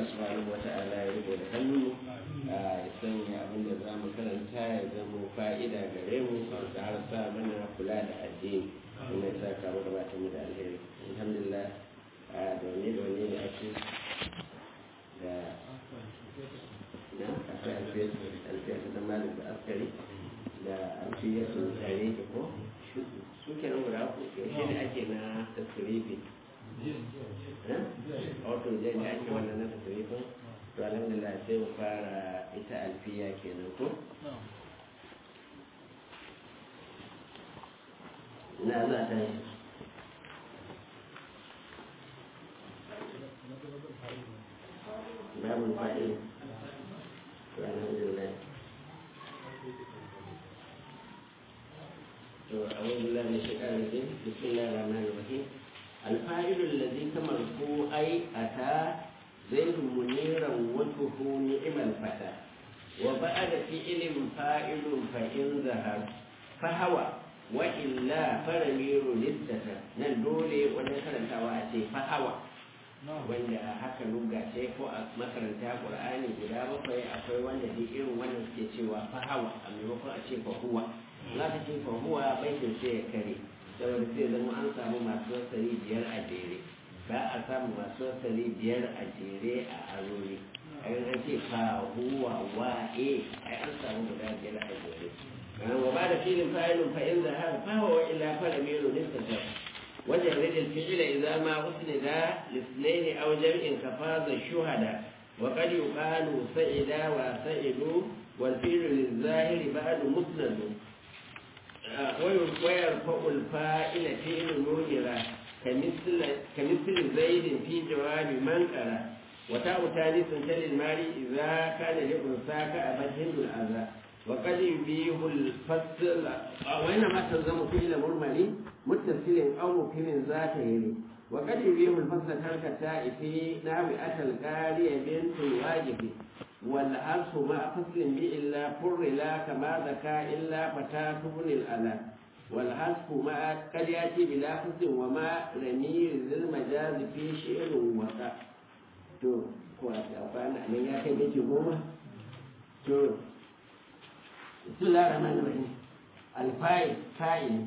subhanahu wa ta'ala ya riko da hannu ya sanya abin da za mu karanta ya zama fa'ida gare mu da har sa mana kula da addini kuma ya sa kawo gabatar mu da alheri alhamdulillah da wani da wani da ake da na akwai alfiyar da malik da askari da alfiyar su tare da ko su kenan guda ku yaushe ne ake na tasirifi wato zai da ake wannan na tasirifin to alhamdulillah sai mu fara ita alfiya kenan ko na za ta yi babu fa'il to alhamdulillah to أعوذ بالله من الشيطان الرجيم بسم الله الرحمن الرحيم الفاعل الذي كمرفوع أي أتى زيد منيرا وجهه نعم الفتى وبعد فعل فاعل فإن ظهر فهو وإلا فرمير للستر ندولي ونكرن تواتي فهو wanda haka luga ce ko a makaranta qur'ani guda bakwai akwai wanda duk irin wannan suke cewa fahawa a maimakon a ce fahuwa za ka ce fahuwa baitin sai ya kare saboda sai zama an samu masu wasali biyar a jere ba a samu masu wasali biyar a jere a arori ai an ce fahuwa wa e ai an samu guda biyar a jere wa ba da filin fa'ilun fa'in zahar fahawa wa illa fara mero nistatar وجرد الفعل إذا ما أسند لاثنين أو جمع كفاز الشهداء وقد يقال سعدا وسعدوا والفعل للظاهر بعد مسند ويرفع الفاعل فعل نوجرا كمثل كمثل زيد في جواب من قرأ وتاء ثالث تل المال إذا كان لأنثى كأبت هند الأذى وقد يبيه الفصل وإنما تلزم فعل مرمل متصل أو مفهم ذات يلي وقد يبيه الفصل ترك التاء في نحو أتى القاري بنت الواجب والعرس مع فصل بإلا فر لا كما ذكى إلا فتاة بن الألا والعرف مع قد يأتي بلا فصل وما رمي ذي المجاز في شعر وقع to ko a tsafana nan ya kai miki goma to bismillah rahman rahim alfa'il fa'il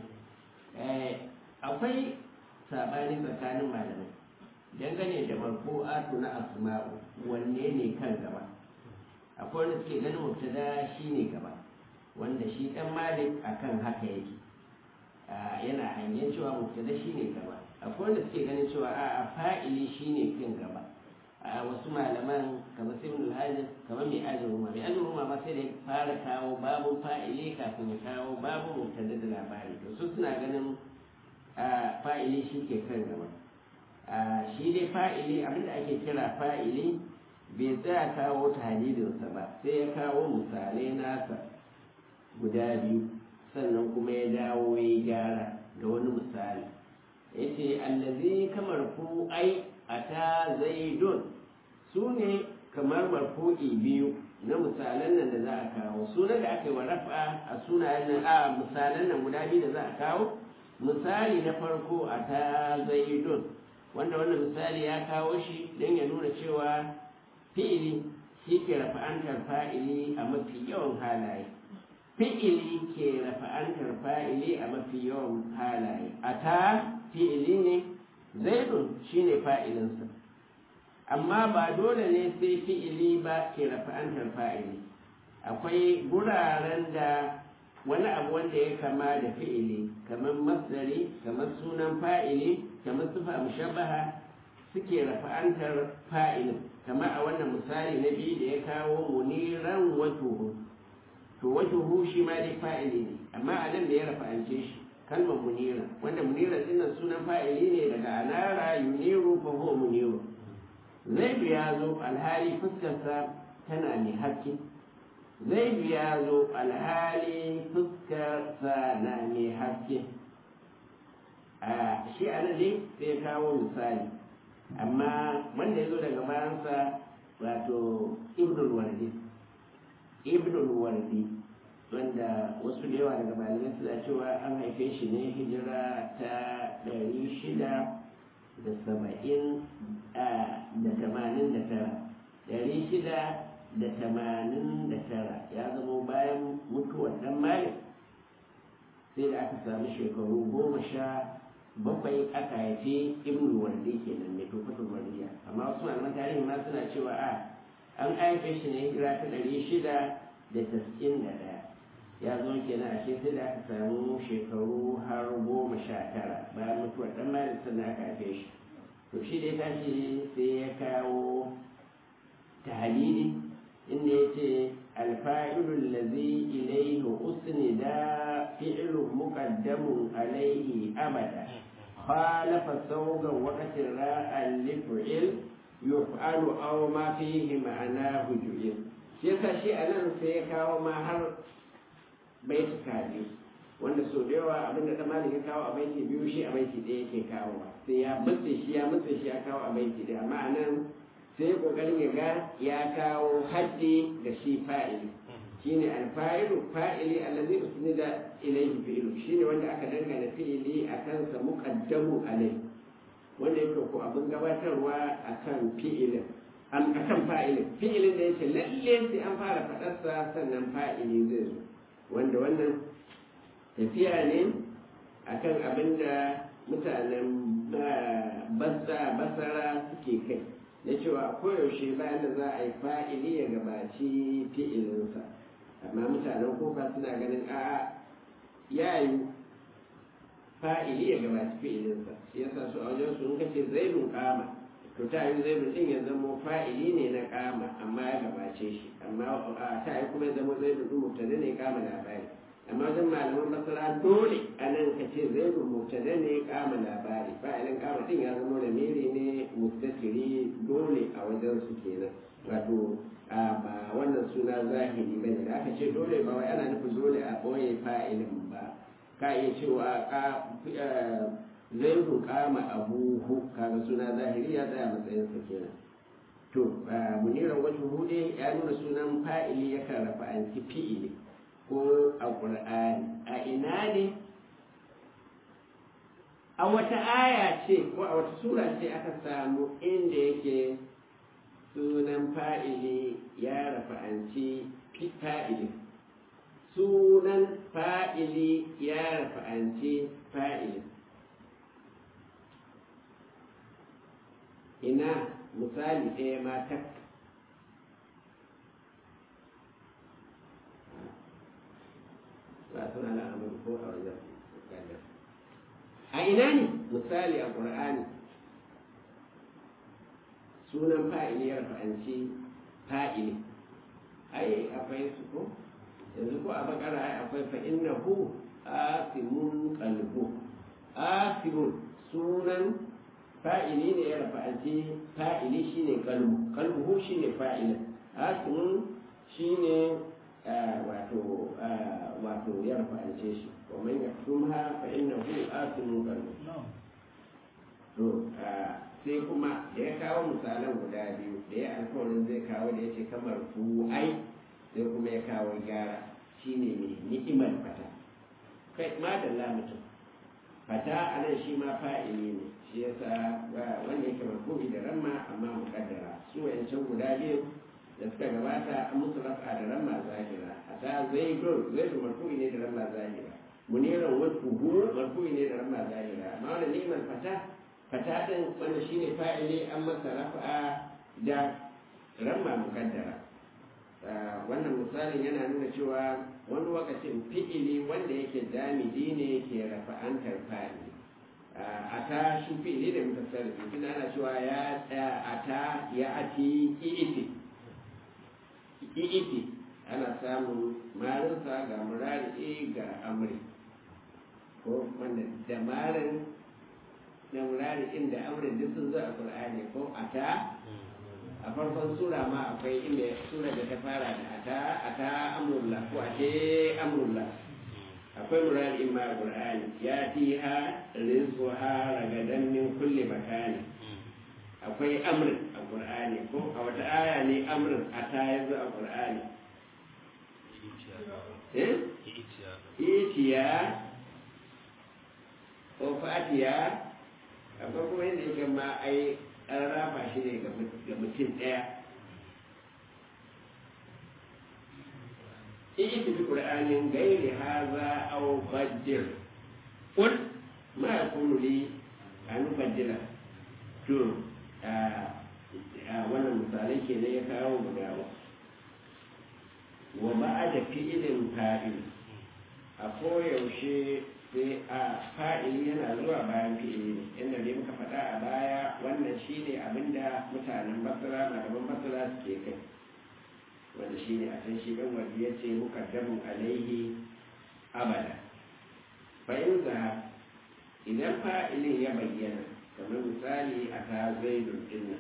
akwai sabani tsakanin malamai dangane da marfu'atu na asma'u wanne ne kan gaba akwai wanda suke ganin mubtada shine gaba wanda shi dan malik akan haka yake yana hanyar cewa mubtada shine gaba akwai wanda suke ganin cewa a fa'ili shine kan gaba a wasu malaman kamar sai ibn al kamar mai ajin ruma mai ajin ruma ma sai da fara kawo babu fa'ili kafin ya kawo babu mubtada da labari to su suna ganin fa'ili shi ke kan gaba shi dai fa'ili abinda ake kira fa'ili bai tsaya kawo talidinsa ba sai ya kawo misalai nasa guda biyu sannan kuma ya dawo ya gyara da wani misali ya ce allazi kamar ku ai a ta zaidun su ne kamar marfu'i biyu na misalan nan da za a kawo sunan da aka yi wa rafa a sunayen nan a misalan nan guda biyu da za a kawo misali na farko a ta zaidun wanda wannan misali ya kawo shi don ya nuna cewa fi'ili shi ke rafa'antar fa'ili a mafi yawan halaye fi'ili ke rafa'antar fa'ili a mafi yawan halaye a ta fi'ili ne zaidun shi ne fa'ilinsa amma ba dole ne sai fi'ili ba ke rafa'antar fa'ili akwai guraren da wani abu wanda ya kama da fi'ili kamar masdari kamar sunan fa'ili kamar sufa mushabbaha suke rafa'antar fa'ilin kamar a wannan misali na biyu da ya kawo muniran wajuhu to wajuhu shi ma dai fa'ili ne amma a nan da ya rafa'ance shi kalmar munira wanda munira dinnan sunan fa'ili ne daga anara yuniru fa huwa muniru zaidu ya zo alhali fuskarsa tana mai haske zaidu ya zo alhali fuskarsa na mai haske a shi a nan dai sai kawo misali amma wanda ya zo daga bayansa wato ibnul wardi ibnul wardi wanda wasu da yawa daga malamai suna cewa an haife shi ne hijira ta ɗari shida da saba'in da tamanin da tara ɗari shida da tamanin da tara ya zama bayan mutuwar ɗan malik sai da aka sami shekaru goma sha bakwai aka haifi ibn wardi kenan mai tufatul wardiya amma wasu malaman tarihi ma suna cewa a an haife shi ne hijira ta ɗari shida da tas'in da ɗaya ya zo kenan ashe sai da aka samu shekaru har goma sha tara bayan mutuwar ɗan malik sannan aka haife shi to shi da ya tashi sai ya kawo tahalili inda ya ce alfa'ilul lazi ilaihi usnida fi'lun muqaddamun alaihi abada khalafa saugan waqtin ra'an li fi'il yuf'alu aw ma fihi ma'anahu ju'il shi yasa shi anan sai ya kawo ma har baiti kaji wanda so da yawa abinda da malik ya kawo a baiti biyu shi a baiti ɗaya yake kawo sai ya mutse shi ya mutse shi ya kawo a baiti ɗaya amma anan sai kokarin ya ga ya kawo haddi ga shi fa'ili shine alfa'ilu fa'ili allazi usnida ilayhi fi'lu shine wanda aka dangana fi'ili akan sa muqaddamu alai wanda yake ko abin gabatarwa akan fi'ilin an akan fa'ilin fi'ilin da yake lalle sai an fara faɗarsa sannan fa'ili zai zo wanda wannan tafiya ne akan abin da mutanen basara suke kai na cewa koyaushe bayan da za a yi fa'ili ya gabaci fi'ilinsa amma mutanen kofa suna ganin a yayi fa'ili ya gabaci fi'ilinsa shi yasa su a wajen su in kace zaidun kama to ta yi zaidun din ya zamo fa'ili ne na kama amma ya gabace shi amma ta yi kuma ya zamo zaidun din mubtada ne kama labari amma wajen malaman masara dole a nan ka ce zaidun mubtada ne kama labari fa'ilin kama din ya zamo da mere ne mustatiri dole a wajen su kenan wato ba wannan suna zahiri ba ne da aka ce dole ba wai ana nufin dole a ɓoye fa'ilin ba ka iya cewa zaidu kama abuhu kaga suna zahiri ya tsaya matsayin sa kenan to muniran wajen hude ya nuna sunan fa'ili yakan rafa an fi'ili ko a qur'ani a ina ne a wata aya ce ko a wata sura ce aka samu inda yake sunan fa'ili ya rafa'anci fa'ili sunan fa'ili ya rafa'anci fa'ili ina misali ɗaya ma tak ba suna al'amur ko a wajen a ina ne misali a ƙur'ani sunan fa'ili ya rafa'anci fa'ili ai akwai su ko yanzu ko a bakara ai akwai fa innahu asimun qalbu asimun sunan fa'ili ne ya rafa'anci fa'ili shine qalbu qalbuhu shine fa'ilin asimun shine wato wato ya rafa'ance shi wa man yaktumha fa innahu asimun qalbu to sai kuma da ya kawo misalan guda biyu da ya alkawarin zai kawo da ya ce kamar ai sai kuma ya kawo gyara shine mai ni'imar fata kai ma da mutum fata a nan shi ma fa'ili ne shi yasa wanda yake marfu'i da ramma amma mukaddara su wayancan guda biyu da suka gabata an musu rafa da ramma zahira hata zaidun zaidun marfu'i ne da ramma zahira muniran wasu marfu'i ne da ramma zahira amma wannan ni'imar fata fata ɗin wanda shi ne fa'ili an masa rafa'a da ramma mukaddara wannan misalin yana nuna cewa wani lokacin fi'ili wanda yake damidi ne ke rafa'antar fa'ili a ta shi fi'ili da mutasarrifi tunda ana cewa ya a ta ya ati i'iti i'iti ana samun marinsa ga murari ga amri ko wanda da marin na murari inda amrin duk sun zo a qur'ani ko ata a farkon sura ma akwai inda sura da ta fara da ata ata amrullah ko ate amrullah akwai murari in ma a qur'ani ya fiha rizquha ragadan min kulli makani akwai amrin a qur'ani ko a wata aya ne amrin ata yanzu a qur'ani eh itiya ko fatiya akwai kuma yadda yake ma ai an rafa shi ne ga mutum ɗaya ائت بقرآن غير هذا أو بدل قل ما يكون لي أن أبدله to wannan misalai ke ya kawo guda wa ba'a da fi'ilin fa'il a koyaushe sai a fa'ili yana zuwa bayan fi'ili ne inda dai muka faɗa a baya wannan shine abinda mutanen basira malaman basira suke kai wanda shine a can shi ɗan wanda ya ce mukaddamun alaihi abada fa'in za idan fa'ilin ya bayyana kamar misali a ta zaidun dinnan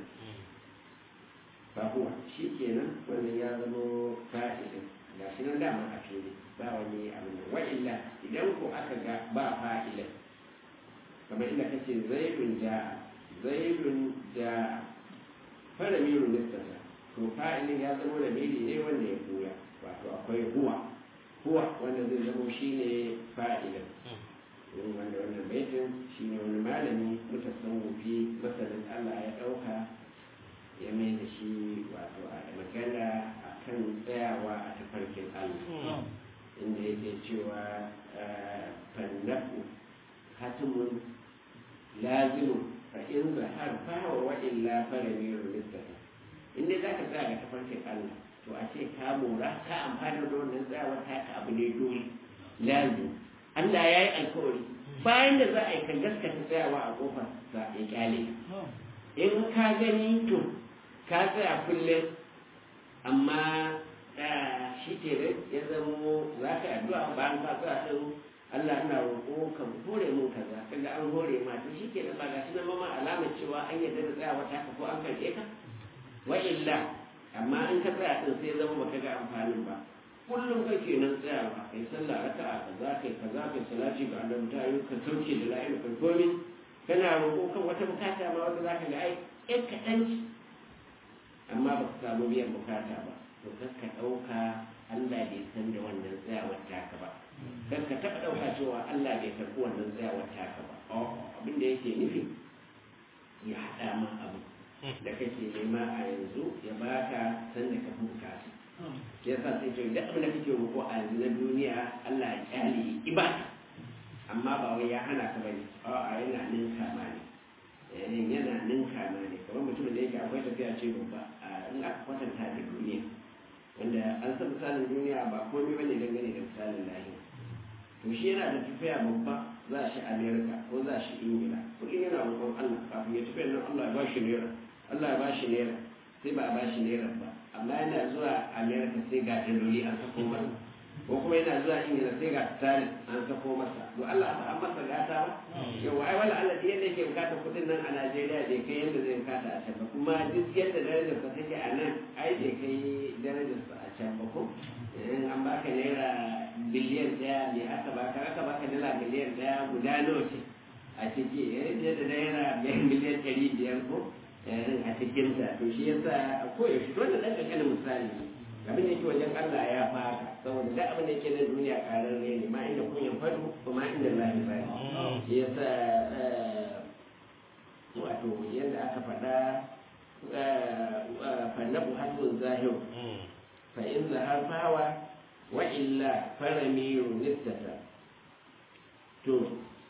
fahuwa shi kenan wannan ya zama fa'ilin ga shi nan dama a fili ba wani abu ne wa illa idan ko aka ga ba fa'ilin kamar inda kace zaidun ja zaidun ja fara miru nistata to fa'ilin ya zama da miri ne wanda ya koya wato akwai huwa huwa wanda zai zama shine fa'ilin irin wanda wannan baitin shi ne wani malami mutasawufi masanin Allah ya ɗauka ya mai da shi wato a magana a kan tsayawa a tafarkin Allah inda yake cewa fannafu hatimun lazimu fa in zahar fawa wa illa farami rulistafa inda za ka tsaya ga tafarkin Allah to a ce ka mora ka amfani da wannan tsayawar taka abu ne dole lazim Allah ya yi alkawari bayan da za a yi kan gaskata tsayawa a kofar sa ya kyale in ka gani to ka tsaya kullum amma shi ke ya zamo za ka addu'a bayan ka tsaya din Allah ina roƙo ka hore mun kaza kaga an hore ma to shi ke ba ga shi na mama alamar cewa an yarda da tsayawa ta ka ko an karɓe ka wa illa amma in ka tsaya din sai zama baka ga amfanin ba kullum kake nan tsayawa kai sallah raka'a kaza kai kaza kai salati ga annabi ta yi ka sauke da la'il ka komi kana roƙo kan wata bukata ma wanda zaka ga ai ɗan kaɗan ci amma ba ka samu biyan bukata ba to kar ka ɗauka Allah bai san da wannan tsayawar taka ba kar ka taɓa ɗauka cewa Allah bai karɓi wannan tsayawar taka ba abin da yake nufi ya haɗa ma abu da kake nema a yanzu ya baka san da ka fi bukata ya sa sai to idan abin da kake roƙo a yanzu na duniya Allah ya kyale ibada amma ba wai ya hana ka bane a'a yana ninka ma ne yana ninka ma ne kamar mutumin da yake akwai tafiya ce babba in aka kwatanta da duniya wanda an san misalin duniya ba komai bane dangane da misalin lahira to shi yana da tafiya babba za shi america ko za shi ingila kuɗin yana roƙon allah kafin ya tafiya nan allah ya ba shi naira allah ya ba shi naira sai ba a ba shi naira ba amma yana zuwa america sai ga daloli an sako masa ko kuma yana zuwa ingila sai ga tsarin an sako masa to allah ba an masa gata ba yau ai wala allah yadda yake bukata kuɗin nan a najeriya bai kai yadda zai bukata a can ba kuma duk yadda darajarsa take a nan ai bai kai darajarsa a can ba ko in an baka naira biliyan daya me aka baka aka baka dala biliyan daya guda nawa ce a ciki yadda da naira miliyan ɗari biyar ko a cikin ta to shi yasa a koyaushe wannan ɗan ƙanƙanin misali ne abin da yake wajen Allah ya fara saboda duk abin da yake na duniya ƙararre ne ma inda kun fadu ko ma inda lahi fari shi yasa wato yadda aka faɗa fannabu hasbun zahiru فإن ظهر فهو وإلا فرمير نستة تو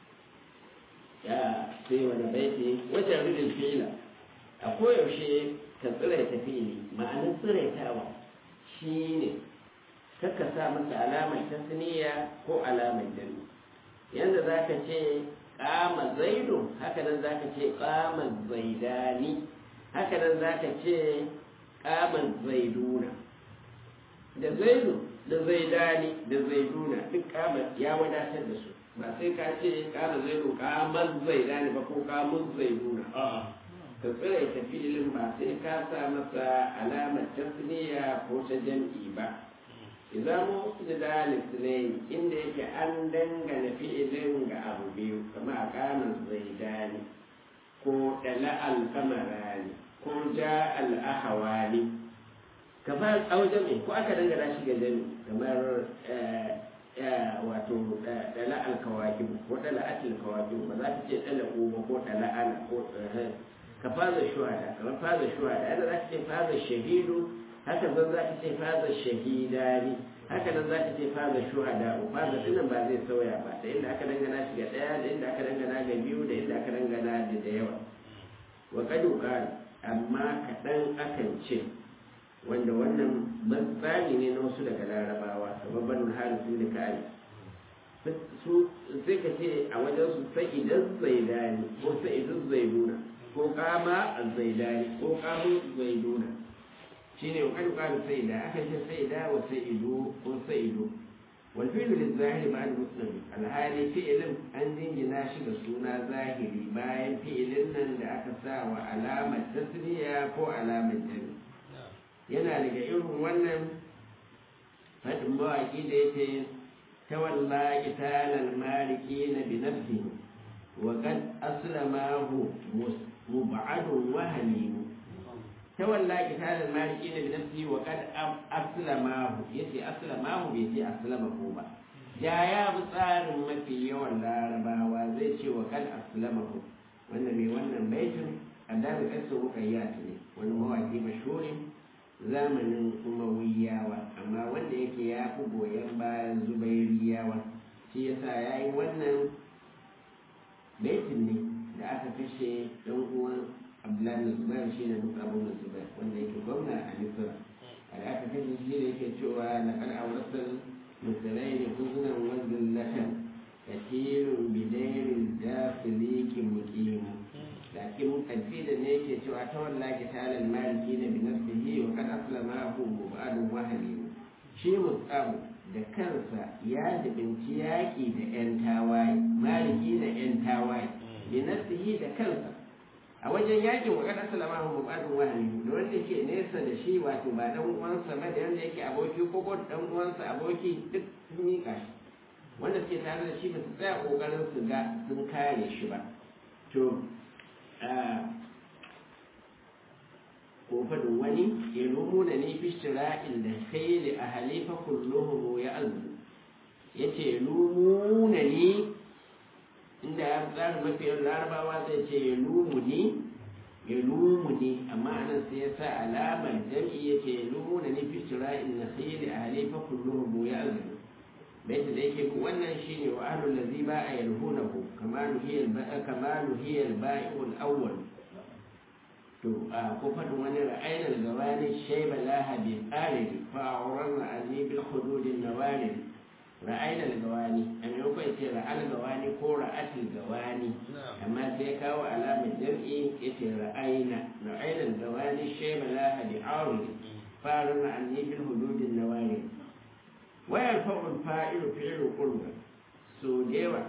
يا في وانا بيتي وجرد الفعل أقول شيء كسرة تفيلي معنى سرة تاوى شيني kaka sa masa alamar tasniya ko alamar jami yanda za ka ce kama zaidu haka nan za ka ce kama zaidani haka nan za ka ce kama zaiduna da zaidu da zaidani da zaiduna duk kamar ya wadatar da su ba sai ka ce kama zaidu kamar zaidani ba ko kamar zaiduna ka tsira ta filin ba sai ka sa masa alamar tasniya ko ta jam'i ba idan mu da dalilin inda yake an dangana fi'ilin ga abu biyu kama a kamar zaidani ko dala alkamarani ko ja al-ahawani kamar a wajen mai ko aka dangana shi ga jami kamar wato dala alkawaki ko dala atil kawaki ba za ta ce dala ba ko dala ana ko ka faza shuhada kamar faza shuhada yadda za ta ce faza shahidu haka zan za ta ce faza shahidani haka nan za ta ce faza shuhada faza dinnan ba zai sauya ba da inda aka dangana shi ga ɗaya da inda aka dangana ga biyu da inda aka dangana da da yawa wa kadu amma kaɗan akan ce wanda wannan tsari ne na wasu daga larabawa sababban halittu da kare su sai ka ce a wajen su sai idan zaidani ko sai idan zaiduna ko kama zaidani ko kamu zaiduna shine wa kan kalu sai da aka ce sai da wa sai ido ko sai ido wal fi'lu lil zahiri ba'da muslim alhali fi'lin an dingina shi da suna zahiri bayan fi'ilin nan da aka sa wa alamar tasniya ko alamar jami yana daga irin wannan fadin mawaki da yake tawalla qitalal malikin bi nafsihi wa qad aslamahu mub'adun wa halim tawalla qitalal malikin bi nafsihi wa qad aslamahu yace aslamahu bai ce aslamahu ba ya ya bi tsarin mafi yawan larabawa zai ce wa qad aslamahu wanda mai wannan baitin annabi kasu mukayyat ne wani mawaki mashhurin zamanin umawiyawa amma wanda yake ya fi goyon bayan zubairiyawa shi yasa ya yi wannan baitin ne da aka kashe ɗan uwan abdullahi zubair shi ne musa abu zubair wanda yake gwamna a misira da aka kashe shi da yake cewa na kan aurasar misalai ne kuzunan wanzan latan katirun bidairin jafiliki mukimu lakin kadfida ne yake cewa ta wallahi talal maliki na bi nafsihi wa kad aslama hu mubadun wahali shi musabu da kansa ya jibinci yaƙi da yan tawaye maliki da yan tawaye bi nafsihi da kansa a wajen yakin wa kad aslama hu mubadun wahali da wanda ke nesa da shi wato ba dan uwansa ba da wanda yake aboki ko ko dan uwansa aboki duk sun yi kashi wanda suke tare da shi ba su tsaya kokarin su ga sun kare shi ba to ko faɗin wani ya rumuna ne fi shira'in da khaili a halifa kulluhum ya azu ya ce rumuna ne inda ya tsara mafiyar larabawa zai ce ya lumu ne ya lumu ne amma anan sai ya sa alamar jam'i ya ce ya rumuna ne fi shira'in da khaili a halifa kulluhum ya azu baita da yake wannan shine wa ahlul ladhi ba a yalhunahu kama nuhiya kama nuhiya al-bai'ul awwal to a ko fadin wani ra'ayna al-gawani shayba laha bi qarid fa awran anni bil hudud an-nawarid ra'ayna al-gawani a maimakon ce ra'al gawani ko ra'atul gawani amma sai kawo alamar jam'i yace ra'ayna ra'ayna al-gawani shayba laha bi arid fa awran anni bil hudud an-nawarid wayar fa'ul fa'ilu fi'lu qurba so dewa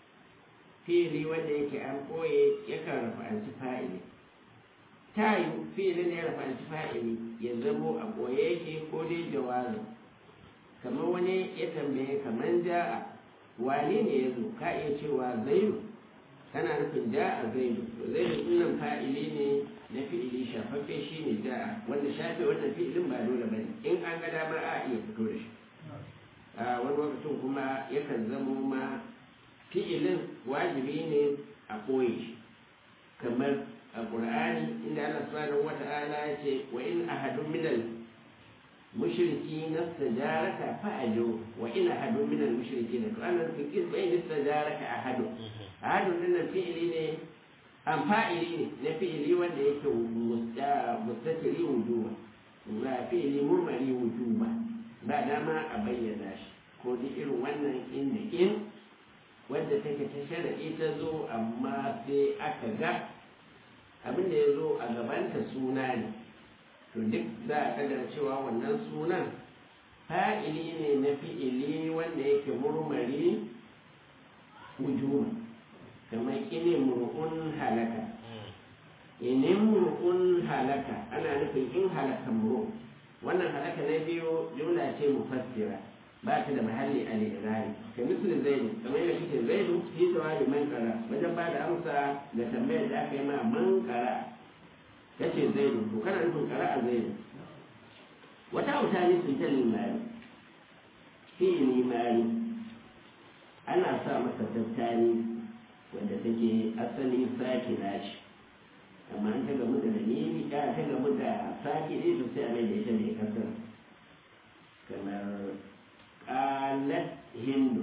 fi'li wanda yake an koye yakan rafa'anci fa'ili tayu fi'li ne rafa'anci fa'ili ya zamo a koye yake ko dai jawazi kamar wani ya tambaye kamar ja'a wani ne ya zo ka iya cewa zaidu kana nufin ja'a zaidu to zaidu dinnan fa'ili ne na fi'ili shafaffe shi ne ja'a wanda shafe wannan fi'ilin ba dole bane in an ga dama a iya fito da shi a wani lokacin kuma yakan zamo ma fi'ilin wajibi ne a koye shi kamar a ƙur'ani inda Allah subhanahu wa ta'ala ya ce wa in ahadun minal mushriki nastajaraka fa'ajo wa in ahadun minal mushriki na to Allah fi kin bai nastajaraka ahadu ahadun din fi'ili ne an fa'ili ne na fi'ili wanda yake mustatiri wujuba ba fi'ili murmari wujuba ba dama a bayyana shi ko duk irin wannan inda in wadda take ta shara'i ta zo amma sai aka ga abin da ya zo a gabanta suna ne to duk za a kadar cewa wannan sunan fa'ili ne na fi'ili wanda yake murmari wujuma kamar ini mur'un halaka inin mur'un halaka ana nufin in halaka mur'un wannan halaka na biyu jumla ce mufassira ba ta da mahalli a lirari ka misali zaidu kamar yadda kike zaidu fi tawabi man kara wajen ba da amsa da tambayar da aka yi ma man kara kace zaidu to kana nufin kara a zaidu wata auta ne sun ta limari fi limari ana sa masa tattali wanda take asali sakina ce amma an ta gamu da dalili ya ta gamu da sake ne to sai a mai da ita mai kasar kamar qalat hindu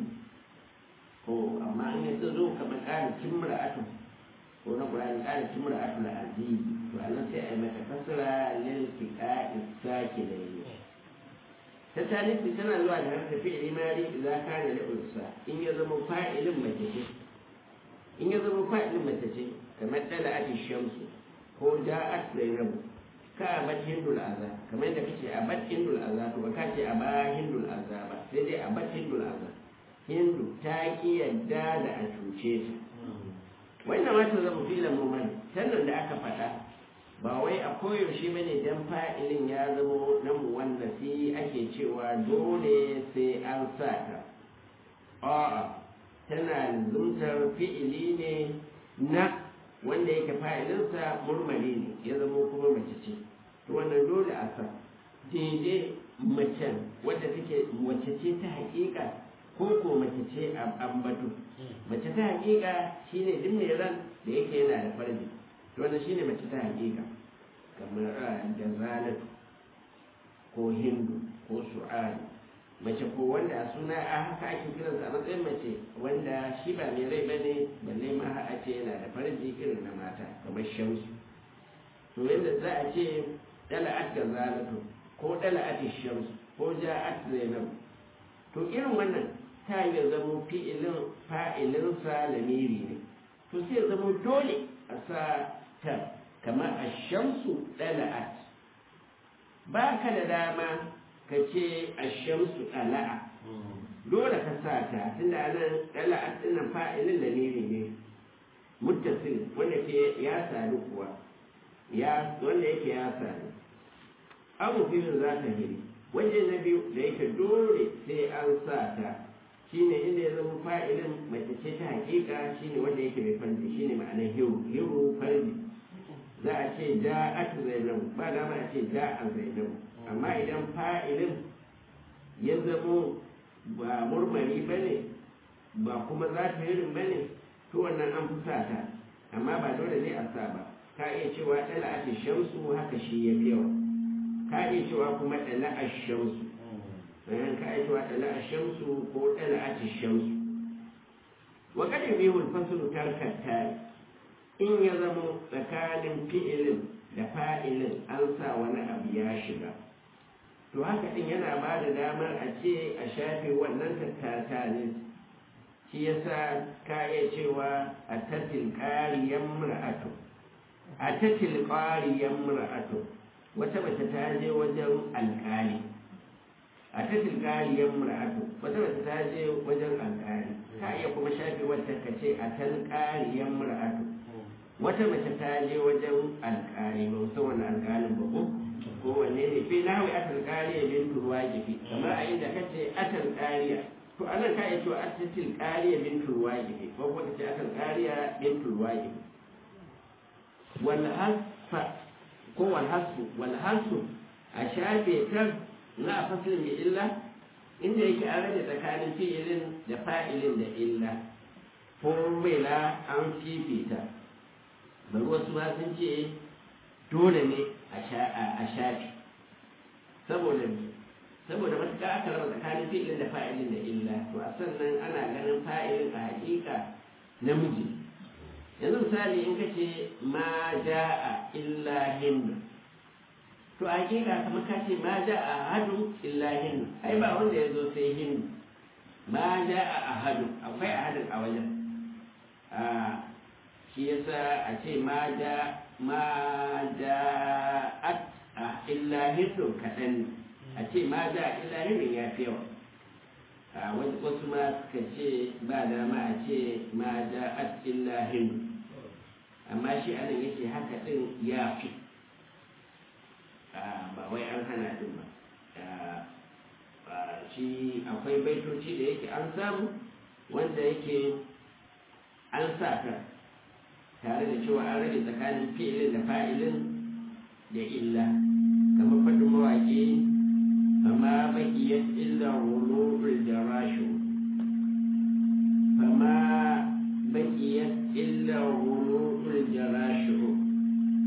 ko amma an yi zo kamar ƙara timra'atu ko na Qur'ani ƙara timra'atu la aziz to anan sai a yi mata kasra lil tiqa'i sakidaini ta talifi tana zuwa da harka fi'ili mari idza kana da unsa in ya zama fa'ilin mace ce in ya zama fa'ilin mace ce kamar dala'at shamsu ko ja'at zainabu ka abat hindul aza kamar yadda kace abat hindul aza to ba ka ce aba hindul aza ba sai dai abat hindul aza hindu ta ki yadda da a cuce ta wannan wata zama filan mumani sannan da aka faɗa ba wai a koyaushe ba ne don fa'ilin ya zama na wanda sai ake cewa dole sai an sa ta a'a tana zumtar fi'ili ne na wanda yake fa'ilinsa murmari ne ya zama kuma mace ce to wannan dole a sa daidai macen wadda take mace ce ta haƙiƙa ko ko mace ce a ambatu mace ta haƙiƙa shine duk mai ran da yake yana da farji to wannan shine mace ta haƙiƙa kamar jazalatu ko hindu ko su'ad mace ko wanda a suna a haka ake kiransa a matsayin mace wanda shi ba mai rai bane balle ma a ce yana da farji irin na mata kamar shamsu to yadda za a ce dala'at jazalatu ko dala'at shamsu ko ja'at zainab to irin wannan ta yi zamo fi'ilin fa'ilinsa lamiri ne to sai zamo dole a sa ta kamar a shamsu ɗala'at ba ka da dama ka ce a shamsu ɗala'a dole ka sa ta tunda anan ɗala'at ɗin fa'ilin da ne ne muttasil wanda ke ya sadu kuwa ya wanda yake ya sadu abu filin za ta hiri waje na biyu da yake dole sai an sa ta shine inda ya zama fa'ilin mace ce ta hakika shine wanda yake mai farji shine ma'anar hiru hiru farji za a ce ja'at zainab ba da ma a ce ja'a zainab amma idan fa'ilin ya zama ba murmari bane ba kuma za ta hirin bane to wannan an fi sa ta amma ba dole ne a sa ba ka iya cewa ɗala a shamsu haka shi ya fi yawa ka iya cewa kuma ɗala a shamsu bayan ka aiki wa ɗala a shamsu ko ɗala a ci shamsu wa kada bi hul fasulu tarkar tari in ya zama tsakanin fi'ilin da fa'ilin an sa wani abu ya shiga to haka din yana ba da damar a ce a shafe wannan tattata ne shi yasa ka iya cewa a tattil ƙariyan mura'atu a tattil ƙariyan mura'atu wata mace ta je wajen alƙali a ta tilkariyar mura'atu wata wata ta je wajen alƙali ka iya kuma shafe wata ka ce a talƙariyar mura'atu wata mace ta je wajen alƙali ba musan wani alƙalin ba ko ko wanne ne fi na hawi a talƙariya bin turwa gifi kamar a inda ka ce a talƙariya to anan ka iya cewa a ta tilƙariya bin turwa gifi ko kuma ka ce a talƙariya bin turwa gifi wal hasfa ko wal hasfu wal hasfu a shafe ta na a fasilin mai illa inda yake an rage tsakanin fi'ilin da fa'ilin da illa ko la an fifita bari wasu ma sun ce dole ne a shafi saboda saboda matuƙa aka raba tsakanin fi'ilin da fa'ilin da illa to a sannan ana ganin fa'ilin a hakika namiji yanzu misali in ka ce ma ja'a illa hindu to a hakika kamar ka ce ma ja a hadu illa hindu ai ba wanda ya zo sai hindu ma ja a hadu akwai a hadin a wajen a shi yasa a ce ma ja ma ja at a illa hindu kaɗan a ce ma ja illa hindu ya fi yawa a wasu ma suka ce ba dama a ce ma ja at illa hindu amma shi anan yake haka ɗin ya fi ba wai an hana din ba shi akwai baitoci da yake an samu wanda yake an sa ka tare da cewa an rage tsakanin fi'ilin da fa'ilin da illa kamar faɗin mawaƙi fama baƙiyar illa wulurul jarashu fama baƙiyar illa wulurul jarashu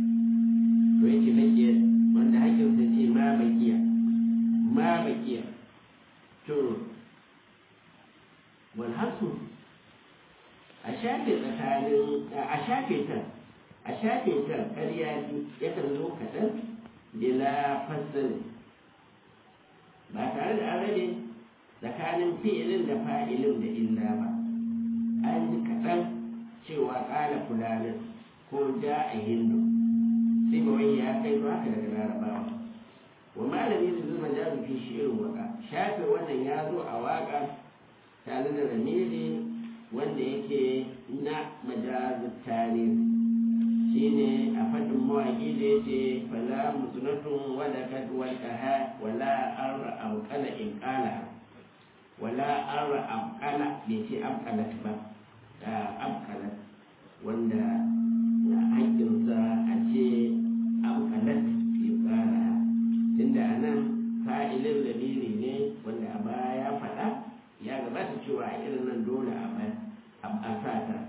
su a shafe tsakanin a shafe ta a shafe ta ƙarya yakan zo kaɗan bila fassali ba tare da an rabe tsakanin fi'ilin da fa'ilin da illa ba an ji kaɗan cewa ƙala fulanin ko ja a hindu sai ba wani ya kai ba haka daga larabawa wa malami da zuma ja fi shirin waka shafe wannan ya zo a waka tare da ramiri wanda yake na majazin tarihi shine a faɗin mawaƙi da yake fala mutunatun wadda kad walƙaha wala arra amƙala in ƙala wala arra amƙala bai ce amƙalat ba amƙalat wanda haƙƙinsa a ce amƙalat in ƙala tunda a nan fa'ilin lamiri ne wanda a baya ya faɗa ya gabata cewa a irin nan dole a sa ta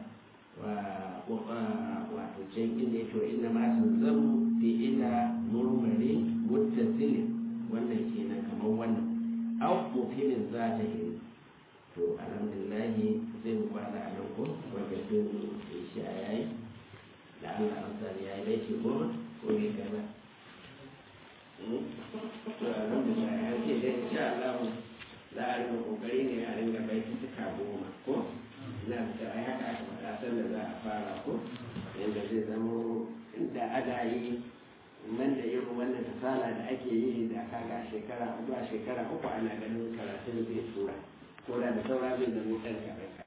wato can inda ya ce inda ma zan fi ila murmari muttasilin wannan kenan kamar wannan au mufilin za ta yi to alhamdulillahi zai mu kwana a nan ko wanda sun isha ya yi da Allah an sani ya yi bai ce goma ko bai kai ba to alhamdulillah ya ce dai insha Allah za a rinka kokari ne a ringa bai tuka goma ko ina da ai haka aka faɗa sanda za a fara ko yadda zai zama inda ana yi man da irin wannan kasala da ake yi da kaga shekara zuwa shekara uku ana ganin karatun zai tura ko da da saura zai zama ɗan kaɗan